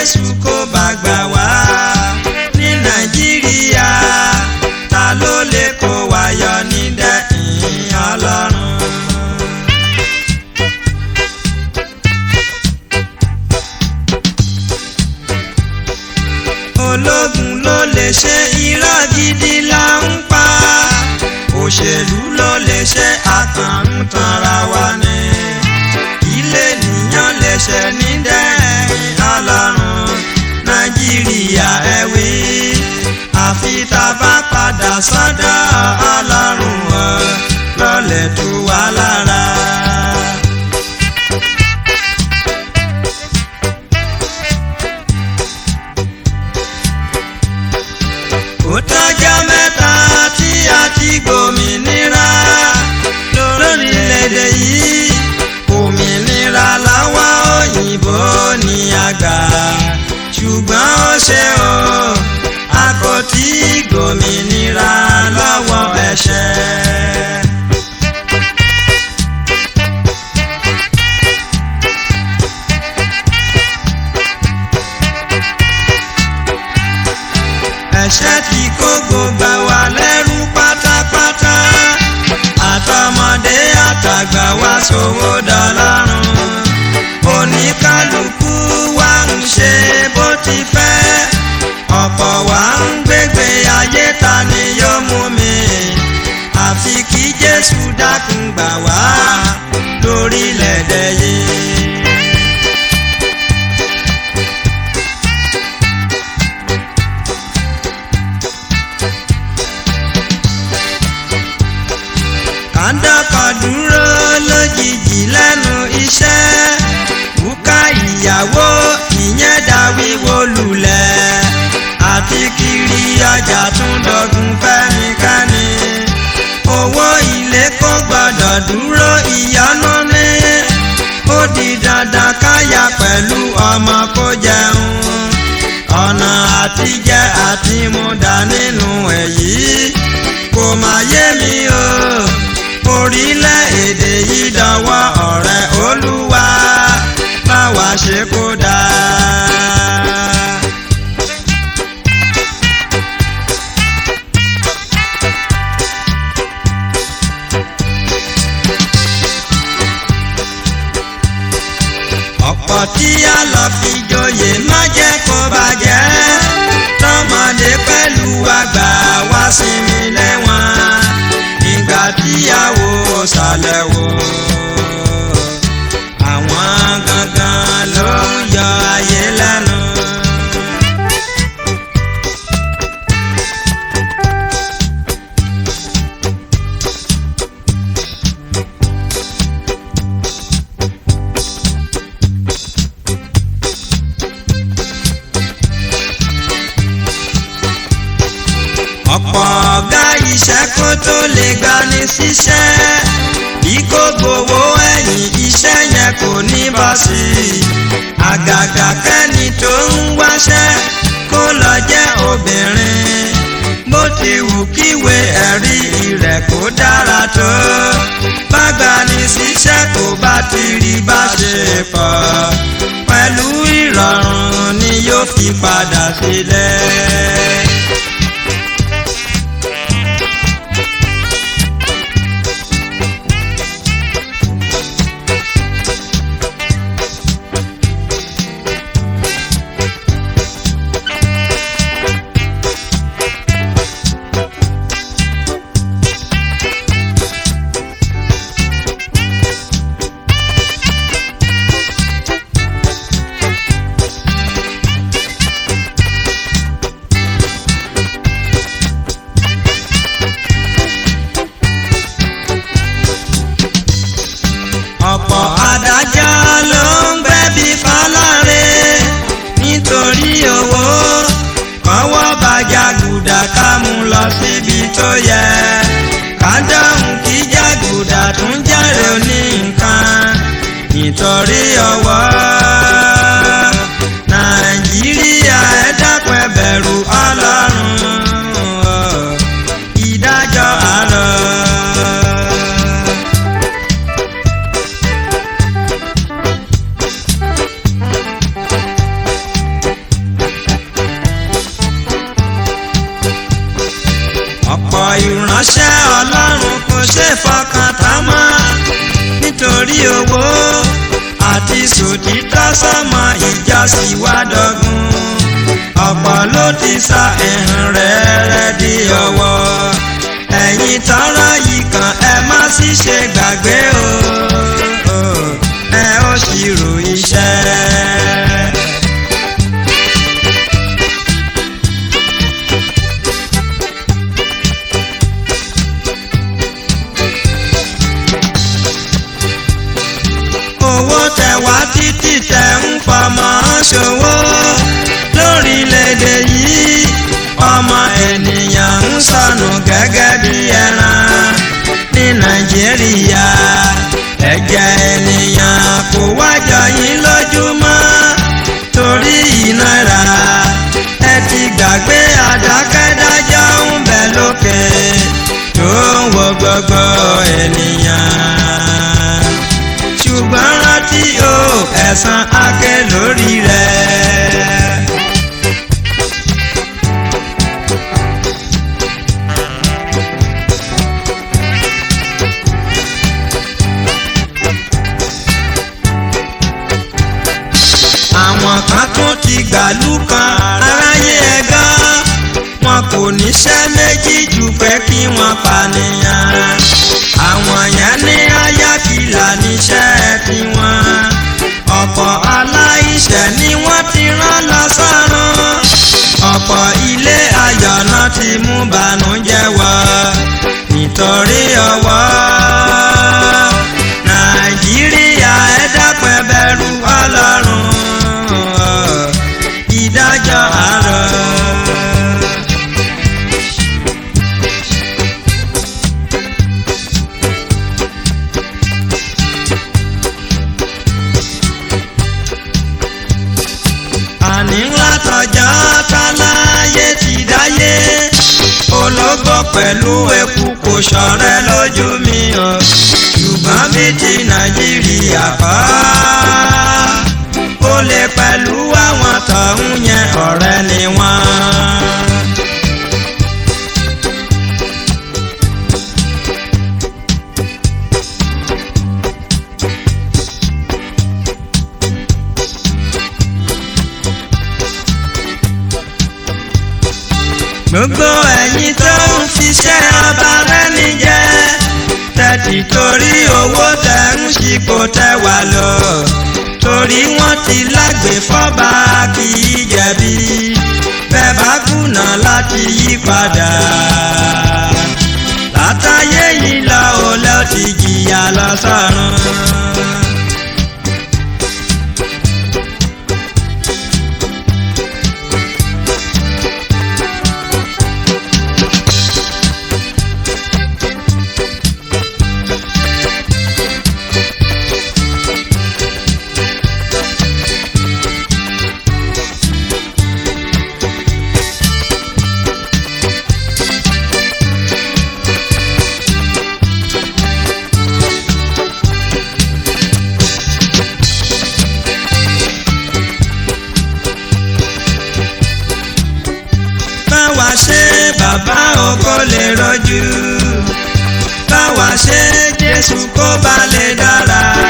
jésù kó bá gbà wá ní nàìjíríà ta ló lè kó wa yọ nídẹ̀ẹ́yìn ọlọ́run. ológun ló lè ṣe irọ́ gidi là ń pa òṣèlú ló lè ṣe àkàǹtanra wa ni ilé nìyàn lè ṣe nídẹ̀ẹ́yìn ọlọ́run nàìjíríà ẹ wí àfi tá a bá padà sọ́dọ̀ ọlọ́run ọ lọ́lẹ̀ tó wà lára. ó tọ́jọ́ mẹ́ta tí a ti gbòmìnira lórílẹ̀‐èdè yìí òmìnira lọ́wọ́ òyìnbó ní àgbà ṣùgbọ́n ó ṣe o a kò tí gbòmìnira lọ́wọ́ ẹ̀ṣẹ̀. ẹ̀ṣẹ̀ tí kó gbogbo wa lẹ́rú pátápátá àtọmọdé àtàgbà wa ṣòwò dọlọ́run oníkálukú wa ń ṣe bó ti fẹ́ ọ̀pọ̀ wa ń gbégbé ayé ta ni yóò mú mi àfi kí Jésù dákun gbà wá lórílẹ̀‐èdè yìí. kàńdọ́kọ̀ dúró lójijì lẹ́nu iṣẹ́ bùkà ìyàwó ìyẹn dá wíwó lulẹ̀ àti kiri ọjà tún dọ̀gùn fẹ́nikẹ́ni owó ilé kò gbọ́dọ̀ dúró ìyọnu ní ó di dandan káyà pẹ̀lú ọmọ kó jẹun ọ̀nà àtijẹ àti múdà nínú èyí kò má yé mi o orílẹ̀-èdè yìí dọwọ́ ọ̀rẹ́ olúwa báwa ṣe kó dáa. ọ̀pọ̀ tí a lọ fi joyè má jẹ́ kó bàjẹ́ tọmọdé pẹ̀lú àgbà wá sinmi lẹ́wọ̀n nígbà tíyàwó sàlẹ̀ wò àwọn gangan ló ń yọ ayé lẹ́nu. ọ̀pọ̀ ọ̀gá iṣẹ́ kó tó lè gbani síṣẹ́ bí kò gbowó ẹ̀yìn iṣẹ́ yẹn kò ní bọ́ sí i àgàgà kẹ́ni tó ń wáṣẹ́ kó lọ jẹ́ obìnrin bó ti wù kíwé ẹ̀rí rẹ̀ kó dára tó bá gbani síṣẹ́ kó bá ti rí bá ṣe pọ̀ pẹ̀lú ìrọ̀rùn ni yóò fi padà sílẹ̀. ọ̀pọ̀ adájọ́ ló ń gbẹ̀bí fáláre nítorí owó kọ́wọ́ bàjá gùdà ká mú lọ síbi tó yẹ ká dáhùn kí jàgùdà tún jàre ní nǹkan nítorí ọwọ́ nàìjíríà ẹ dákun ẹ bẹ̀rù ọlọ́run ìdájọ́ àárọ̀. bí owó àti sòtítọ́ sọmọ ìjà sì wá dọ́gun ọ̀pọ̀ ló ti sa ẹ̀hìn rẹ̀ rẹ̀ di ọwọ́ ẹ̀yin tọ́rọ yìí kan ẹ má sì ṣe gbàgbé o ẹ ó ṣírò iṣẹ́. owó tẹ wá títí tẹ ń fọmọ ṣòwò lórílẹ̀‐èdè yìí ọmọ ènìyàn ń sọnù gẹ́gẹ́ bí ẹran ní nàìjíríà ẹ̀jẹ̀ ènìyàn kò wájọ yín lójúmọ́ torí ìnira ẹ ti gbàgbé àdákẹ́dájọ́ ń bẹ lókè tó ń wo gbogbo ènìyàn ṣùgbọ́n rántí o ẹ̀san akẹ́ lórí rẹ̀. àwọn kan tún ti gbàlú kan aráyé ẹ̀gán wọn kò níṣẹ́ méjì jù pé kí wọ́n pànìyàn àwọn yẹn ní ayákìlá níṣẹ́ tiwọn ọ̀pọ̀ aláìṣẹ̀ ni wọ́n ti rán lọ sọ́run ọ̀pọ̀ ilé ayọ̀ náà ti mú bànújẹ́ wọ̀ nítorí ọwọ́ nàìjíríà ẹ dápẹ́ bẹ̀rù ọlọ́run ìdájọ́ àárọ̀. àní ńlá tọjọ́ táláyé ti dáyé ológbò pẹ̀lú eku kò ṣọ̀rẹ́ lójú mi o ṣùgbọ́n bí ti nàìjíríà kọ́ ó lè pẹ̀lú àwọn tọ̀hún yẹn ọ̀rẹ́ ni wọ́n. gbogbo ẹ̀yin tó ń fiṣẹ́ ọba rẹ́ni jẹ́ tẹ̀tì torí owó tẹ̀ ń ṣipò tẹ̀ wá lọ torí wọ́n ti lágbè fọ́ba kì í jẹ̀bi bẹ́ẹ̀ bá kùnà láti yí padà látàyé yìí lọ ò lọ ti jìyà lọ sọ́run. báwa ṣe bàbá ògo lè rọjú báwa ṣe jésù kó bá lè dára